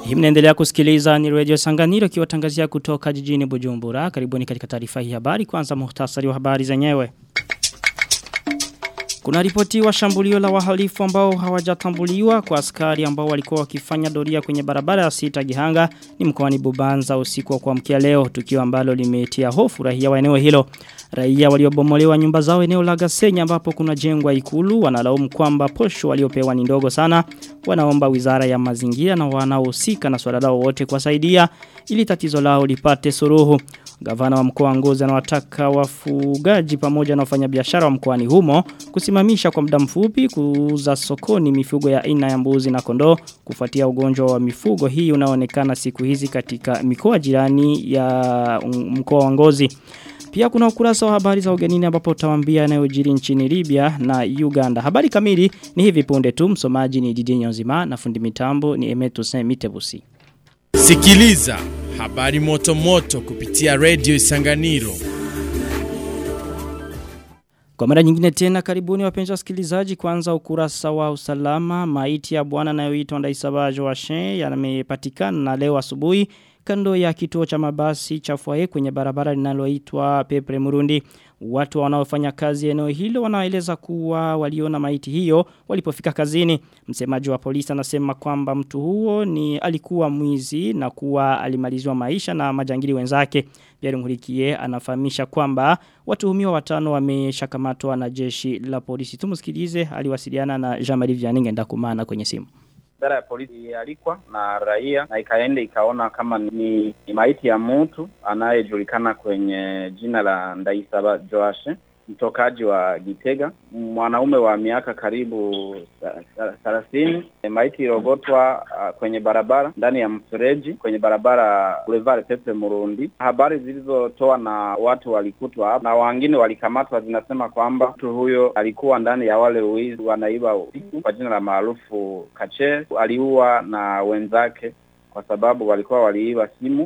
Hii mnaendelea kusikiliza ni Radio Sanganiro kiwatangazia kutoka jijini Bujumbura. Karibuni katika taarifa hii habari kwanza muhtasari wa habari zenyewe. Kuna ripoti wa shambulio la wahalifu ambao hawajatambuliwa kwa askari ambao walikuwa wakifanya doria kwenye barabara ya sita Gihanga ni mkoani Bubanza usiku wa kuamkia leo tukio ambalo limetia hofu raia wa eneo hilo. Raia waliobomolewa nyumba zao eneo la Gasenya ambapo kuna jengwa ikulu wanalaumu kwamba posho waliopewa ni ndogo sana. Wanaomba wizara ya mazingira na wanaohusika na swala lao wote kuwasaidia ili tatizo lao lipate suruhu. Gavana wa mkoa wa Ngozi anawataka wafugaji pamoja na wafanyabiashara wa mkoani humo kusimamisha kwa muda mfupi kuuza sokoni mifugo ya aina ya mbuzi na kondoo kufuatia ugonjwa wa mifugo hii unaonekana siku hizi katika mikoa jirani ya mkoa wa Ngozi. Pia kuna ukurasa wa habari za ugenini ambapo utawambia yanayojiri nchini Libya na Uganda. Habari kamili ni hivi punde tu msomaji ni Didier Nyonzima na fundi mitambo ni Emeto Semitebusi. Sikiliza habari moto moto kupitia Radio Isanganiro. Kwa mara nyingine tena karibuni wapenzi wasikilizaji kwanza ukurasa wa usalama maiti ya bwana anayoitwa Ndaisabajo wa Shen yamepatikana na leo asubuhi kando ya kituo cha mabasi cha Fwaye kwenye barabara linaloitwa Pepre Murundi. Watu wanaofanya kazi eneo hilo wanaeleza kuwa waliona maiti hiyo walipofika kazini. Msemaji wa polisi anasema kwamba mtu huo ni alikuwa mwizi na kuwa alimalizwa maisha na majangili wenzake. Pierre Nkurikiye anafahamisha kwamba watuhumiwa watano wameshakamatwa na jeshi la polisi. Tumsikilize aliwasiliana na Jean-Marie Vianney ndakumana kwenye simu idara ya polisi ilialikwa na raia na ikaenda ikaona kama ni, ni maiti ya mtu anayejulikana kwenye jina la Ndaisaba Joashe mtokaji wa Gitega, mwanaume wa miaka karibu thelathini. Maiti iliogotwa uh, kwenye barabara ndani ya mfereji kwenye barabara Boulevard Pepe Murundi. Habari zilizotoa na watu walikutwa hapa na wengine walikamatwa zinasema kwamba mtu huyo alikuwa ndani ya wale uizi wanaiba usiku kwa jina la maarufu Kache. Aliua na wenzake kwa sababu walikuwa waliiba simu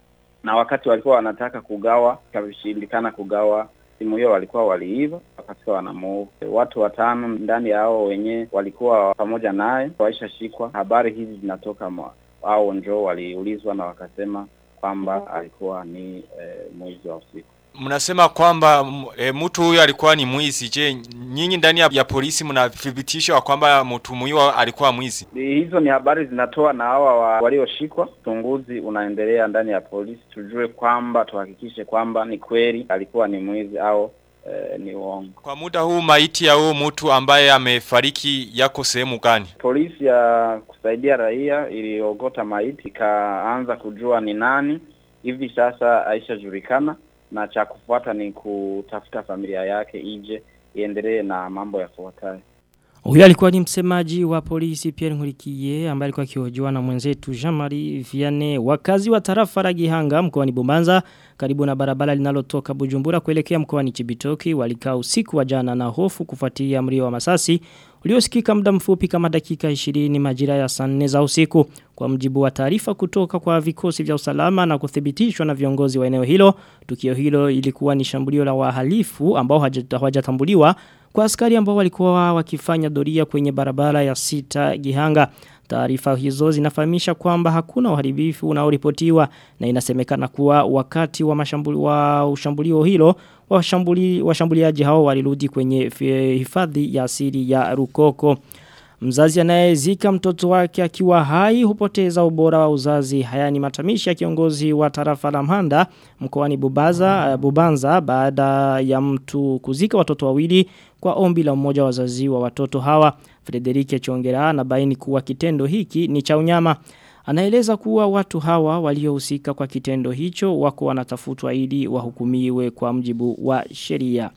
na wakati walikuwa wanataka kugawa ikashindikana kugawa simu hiyo walikuwa waliiva wakati wanamuua watu watano ndani ya hao wenyewe walikuwa pamoja naye waishashikwa habari hizi zinatoka hao njoo waliulizwa na wakasema kwamba alikuwa ni e, mwizi wa usiku Mnasema kwamba e, mtu huyo alikuwa ni mwizi. Je, nyinyi ndani ya, ya polisi mnathibitisha kwamba mtu huyo alikuwa mwizi? Hizo ni habari zinatoa na hawa wa, walioshikwa. Uchunguzi unaendelea ndani ya polisi, tujue kwamba tuhakikishe kwamba ni kweli alikuwa ni mwizi au e, ni uongo. Kwa muda huu maiti ya huyo mtu ambaye amefariki yako sehemu gani? Polisi ya kusaidia raia iliogota maiti ikaanza kujua ni nani. Hivi sasa aishajulikana na cha kufuata ni kutafuta familia yake ije iendelee na mambo yafuatayo. Huyo alikuwa ni msemaji wa polisi Pierre Nkurikiye ambaye alikuwa akihojiwa na mwenzetu Jean-Marie Vianney. Wakazi wa tarafa la Gihanga mkoani Bubanza karibu na barabara linalotoka Bujumbura kuelekea mkoani Chibitoki walikaa usiku wa jana na hofu kufuatia mlio wa masasi uliosikika muda mfupi kama dakika 20 majira ya saa 4 za usiku kwa mjibu wa taarifa kutoka kwa vikosi vya usalama na kuthibitishwa na viongozi wa eneo hilo tukio hilo ilikuwa ni shambulio la wahalifu ambao hawajatambuliwa kwa askari ambao walikuwa wakifanya doria kwenye barabara ya sita Gihanga Taarifa hizo zinafahamisha kwamba hakuna uharibifu unaoripotiwa na inasemekana kuwa wakati wa mashambuli wa ushambulio hilo washambuli washambuliaji hao walirudi kwenye hifadhi ya asili ya Rukoko. Mzazi anayezika mtoto wake akiwa hai hupoteza ubora wa uzazi. Haya ni matamishi ya kiongozi wa tarafa la Mhanda mkoani Bubaza Bubanza baada ya mtu kuzika watoto wawili kwa ombi la mmoja wa wazazi wa watoto hawa. Frederike Chongera anabaini kuwa kitendo hiki ni cha unyama. Anaeleza kuwa watu hawa waliohusika kwa kitendo hicho wako wanatafutwa ili wahukumiwe kwa mjibu wa sheria.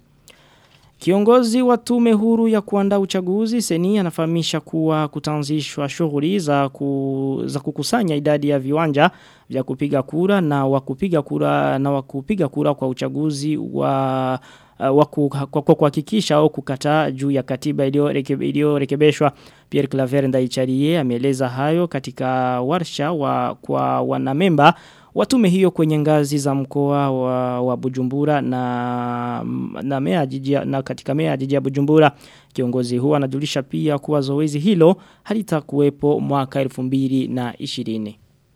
Kiongozi wa tume huru ya kuandaa uchaguzi seni anafahamisha kuwa kutanzishwa shughuli za, ku, za kukusanya idadi ya viwanja vya kupiga kura na wakupiga kura na wakupiga kura kwa uchaguzi wa uh, kwa kuhakikisha au kukataa juu ya katiba iliyorekebishwa Pierre Claver Ndaicharie ameeleza hayo katika warsha wa kwa wanamemba watume hiyo kwenye ngazi za mkoa wa, wa Bujumbura na na, mea jijia, na katika mea jiji ya Bujumbura kiongozi huo anajulisha pia kuwa zoezi hilo halitakuwepo mwaka 2020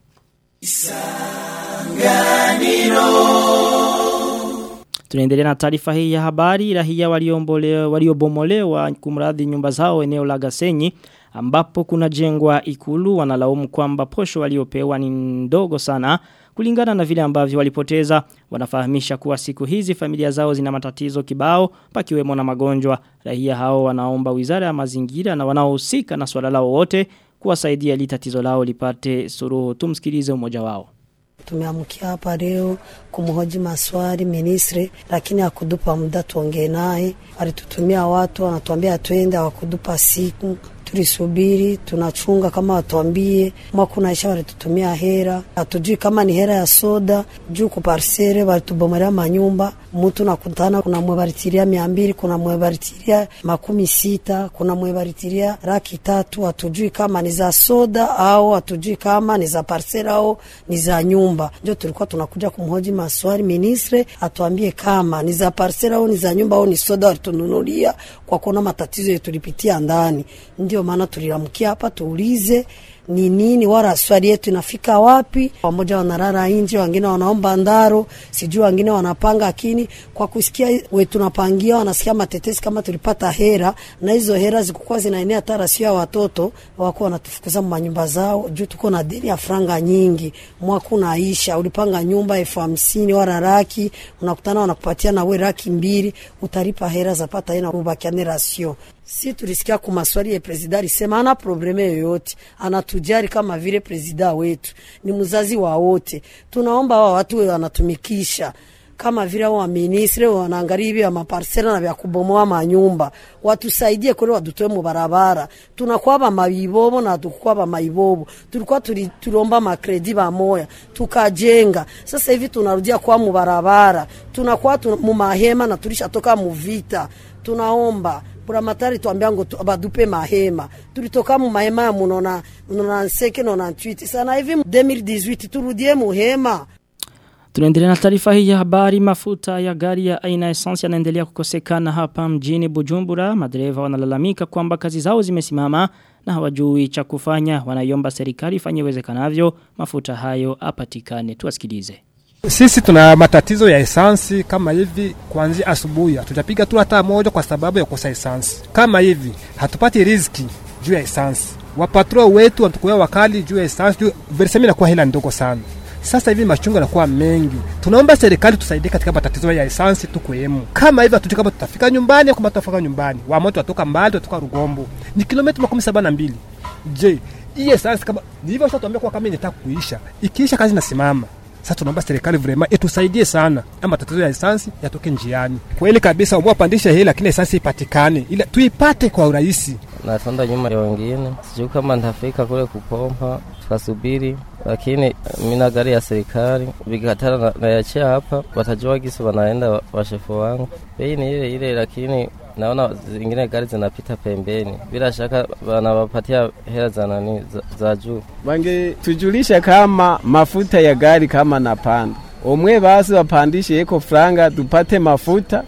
Tunaendelea na taarifa hii ya habari rahia waliobomolewa waliobomolewa kumradhi nyumba zao eneo la Gasenyi ambapo kuna jengwa ikulu wanalaumu kwamba posho waliopewa ni ndogo sana kulingana na vile ambavyo walipoteza wanafahamisha kuwa siku hizi familia zao zina matatizo kibao pakiwemo na magonjwa rahia hao wanaomba wizara ya mazingira na wanaohusika na swala lao wote kuwasaidia ili tatizo lao lipate suruhu tumsikilize mmoja wao Tumeamkia hapa leo kumhoji maswali ministre, lakini hakudupa muda tuongee naye. Alitutumia watu, anatuambia twende, hawakudupa siku tulisubiri tunachunga kama watuambie mwaka unaisha, walitutumia hera, hatujui kama ni hera ya soda juu kuparsere, walitubomelea manyumba. Mtu nakutana, kuna mwebaritiria mia mbili, kuna mwebaritiria makumi sita, kuna mwebaritiria laki tatu. Hatujui kama ni za soda au hatujui kama ni za parsere au ni za nyumba. Ndio tulikuwa tunakuja kumhoji maswali ministre, atuambie kama ni za parsere au ni za nyumba au ni soda walitununulia, kwa kuona matatizo yetu tulipitia ndani. Ndio maana tuliamkia hapa tuulize ni nini wala swali yetu inafika wapi. Wamoja wanarara nje, wengine wanaomba ndaro, sijui wengine wanapanga, lakini kwa kusikia we tunapangia, wanasikia matetesi kama tulipata hera, na hizo hera zikukuwa zinaenea hata rasio ya watoto wako wanatufukuza manyumba zao juu tuko na deni ya franga nyingi. Mwaka unaisha, ulipanga nyumba elfu hamsini wala raki, unakutana wanakupatia na we raki mbili, utalipa hera zapata ina ubakiane rasio Si tulisikia ku maswali ya presida alisema ana probleme yoyote, anatujari kama vile presida wetu ni mzazi wa wote. Tunaomba wa watu we wanatumikisha kama vile wa ministre wanaangalia hivi maparsela na vya kubomoa manyumba, watusaidie kule, wadutoe mu barabara. Tunakuwa ba maibobo na tukuwa ba maibobo, tulikuwa tuli, tuliomba makredi ba moya tukajenga. Sasa hivi tunarudia kwa mu barabara, tunakuwa tu, mu mahema na tulishatoka mu vita. Tunaomba buramatari tuambia ngo tu, badupe mahema tulitoka mu mahema ya munona munona nseke nona ntwiti sana hivi 2018 turudie muhema Tunaendelea na taarifa hii ya habari mafuta ya gari ya aina essence yanaendelea kukosekana hapa mjini Bujumbura. Madereva wanalalamika kwamba kazi zao zimesimama na hawajui cha kufanya. Wanaiomba serikali ifanye uwezekanavyo mafuta hayo apatikane. Tuwasikilize. Sisi tuna matatizo ya esansi kama hivi, kuanzia asubuhi hatujapiga tu hata moja kwa sababu ya kukosa esansi. Kama hivi hatupati riziki juu ya esansi, wapatro wetu wanatukuwa wakali juu ya esansi, juu versemi inakuwa hela ndogo sana. Sasa hivi machungu yanakuwa mengi, tunaomba serikali tusaidie katika matatizo ya esansi tukwemu. Kama hivi hatujui kama tutafika nyumbani au kama tutafika nyumbani, wamoto watoka mbali, watoka Rugombo ni kilomita makumi saba na mbili. Je, hii esansi kama ni hivyo, tuambia kuwa kama inataka kuisha, ikiisha kazi nasimama sasa tunaomba serikali vrema itusaidie sana, ama matatizo ya esansi yatoke njiani. Kweli kabisa, umwa pandisha hii, lakini esansi ipatikane, ili tuipate kwa urahisi. Natonda nyuma ya wengine, sijui kama nitafika kule kupompa, tukasubiri, lakini mina gari ya serikali vikatana nayachia hapa, watajua gisi wanaenda washefu wangu. Bei ni ile ile, lakini naona zingine gari zinapita pembeni, bila shaka wanawapatia hela za nani za, za juu. Wangetujulisha kama mafuta ya gari kama napanda, omwe basi wapandishe eko franga tupate mafuta.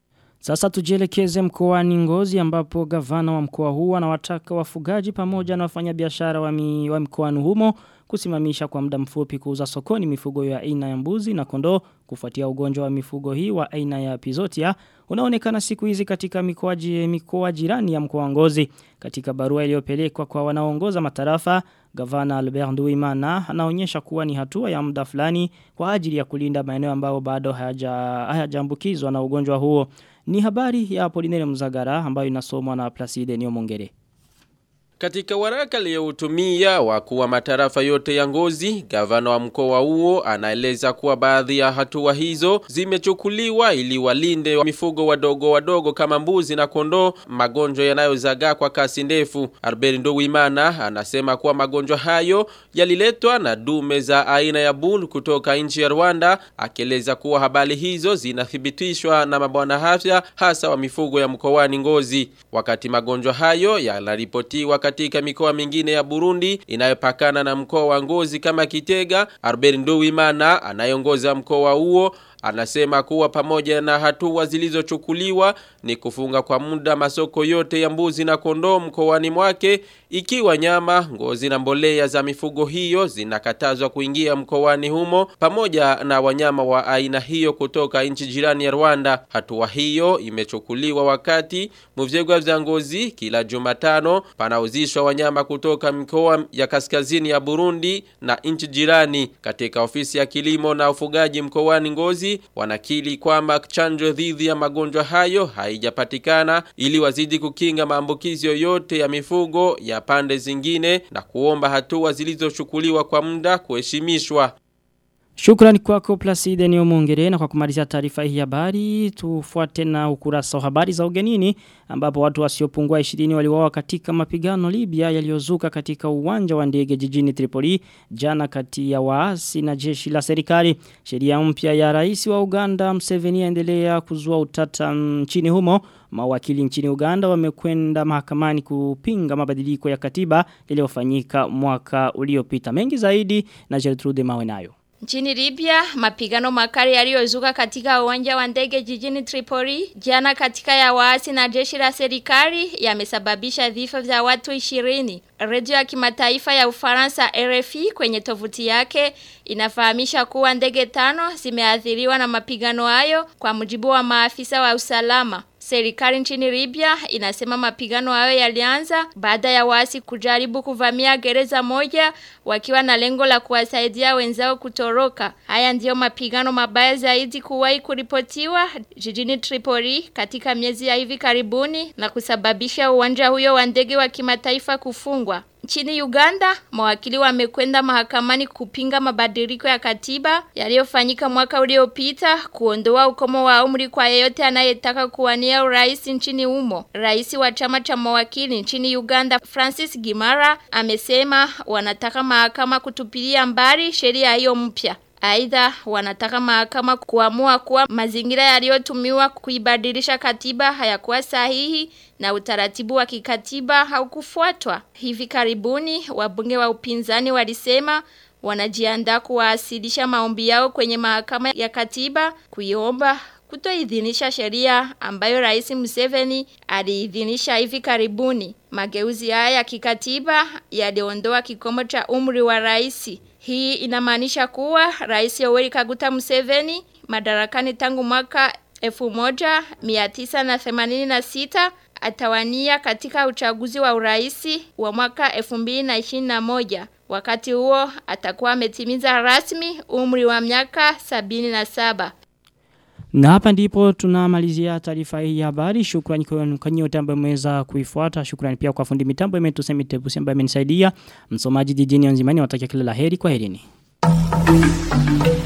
Sasa tujielekeze mkoani Ngozi ambapo gavana wa mkoa huu anawataka wafugaji pamoja na wafanyabiashara wa, mi, wa mkoani humo kusimamisha kwa muda mfupi kuuza sokoni mifugo ya aina ya mbuzi na kondoo kufuatia ugonjwa wa mifugo hii wa aina ya epizotia unaonekana siku hizi katika mikoa mikoa jirani ya mkoa Ngozi katika barua iliyopelekwa kwa wanaoongoza matarafa gavana Albert Nduimana anaonyesha kuwa ni hatua ya muda fulani kwa ajili ya kulinda maeneo ambayo bado hayajaambukizwa na ugonjwa huo ni habari ya Apolinere Mzagara ambayo inasomwa na Placide Niomongere katika waraka aliyoutumia wakuu wa matarafa yote ya Ngozi, gavana wa mkoa huo anaeleza kuwa baadhi ya hatua hizo zimechukuliwa ili walinde wa mifugo wadogo wadogo kama mbuzi na kondoo magonjwa yanayozagaa kwa kasi ndefu. Albert Ndowimana anasema kuwa magonjwa hayo yaliletwa na dume za aina ya bull kutoka nchi ya Rwanda, akieleza kuwa habari hizo zinathibitishwa na mabwana afya hasa wa mifugo ya mkoani Ngozi. Wakati magonjwa hayo yanaripotiwa katika mikoa mingine ya Burundi inayopakana na mkoa wa Ngozi kama Kitega, Albert Nduwimana anayeongoza mkoa huo anasema kuwa pamoja na hatua zilizochukuliwa ni kufunga kwa muda masoko yote ya mbuzi na kondoo mkoani mwake ikiwa nyama, ngozi na mbolea za mifugo hiyo zinakatazwa kuingia mkoani humo pamoja na wanyama wa aina hiyo kutoka nchi jirani ya Rwanda. Hatua hiyo imechukuliwa wakati muvyegwa vya ngozi kila Jumatano panauzishwa wanyama kutoka mikoa ya kaskazini ya Burundi na nchi jirani. Katika ofisi ya kilimo na ufugaji mkoani Ngozi wanakili kwamba chanjo dhidi ya magonjwa hayo haijapatikana ili wazidi kukinga maambukizi yoyote ya mifugo ya pande zingine na kuomba hatua zilizochukuliwa kwa muda kuheshimishwa. Shukrani kwako Placide ni omongere na kwa kumalizia taarifa hii habari tufuate na ukurasa wa habari za ugenini ambapo watu wasiopungua 20 waliuawa katika mapigano Libya yaliyozuka katika uwanja wa ndege jijini Tripoli jana kati ya waasi na jeshi la serikali. Sheria mpya ya rais wa Uganda Museveni endelea kuzua utata nchini humo. Mawakili nchini Uganda wamekwenda mahakamani kupinga mabadiliko ya katiba yaliyofanyika mwaka uliopita. Mengi zaidi na Gertrude Mawenayo. Nchini Libya, mapigano makali yaliyozuka katika uwanja wa ndege jijini Tripoli, jana katika ya waasi na jeshi la serikali yamesababisha vifo vya watu 20. Redio ya kimataifa ya Ufaransa RFI kwenye tovuti yake inafahamisha kuwa ndege tano zimeathiriwa na mapigano hayo kwa mujibu wa maafisa wa usalama. Serikali nchini Libya inasema mapigano hayo yalianza baada ya waasi kujaribu kuvamia gereza moja wakiwa na lengo la kuwasaidia wenzao kutoroka. Haya ndiyo mapigano mabaya zaidi kuwahi kuripotiwa jijini Tripoli katika miezi ya hivi karibuni na kusababisha uwanja huyo wa ndege wa kimataifa kufungwa. Nchini Uganda, mawakili wamekwenda mahakamani kupinga mabadiliko ya katiba yaliyofanyika mwaka uliopita kuondoa ukomo wa umri kwa yeyote anayetaka kuwania urais nchini humo. Rais wa chama cha mawakili nchini Uganda, Francis Gimara, amesema wanataka mahakama kutupilia mbali sheria hiyo mpya. Aidha wanataka mahakama kuamua kuwa mazingira yaliyotumiwa kuibadilisha katiba hayakuwa sahihi na utaratibu wa kikatiba haukufuatwa. Hivi karibuni wabunge wa upinzani walisema wanajiandaa kuwasilisha maombi yao kwenye mahakama ya katiba kuiomba kutoidhinisha sheria ambayo Rais Museveni aliidhinisha hivi karibuni. Mageuzi haya ya kikatiba yaliondoa kikomo cha umri wa rais. Hii inamaanisha kuwa Rais Yoweri Kaguta Museveni madarakani tangu mwaka 1986 atawania katika uchaguzi wa uraisi wa mwaka 2021. Wakati huo atakuwa ametimiza rasmi umri wa miaka 77. Na hapa ndipo tunamalizia taarifa hii ya habari. Shukrani kwa nyote ambao mmeweza kuifuata. Shukrani pia kwa fundi mitambo imetusemi tebusi ambaye amenisaidia. Msomaji jijini Onzimani watakia kila laheri kwa herini.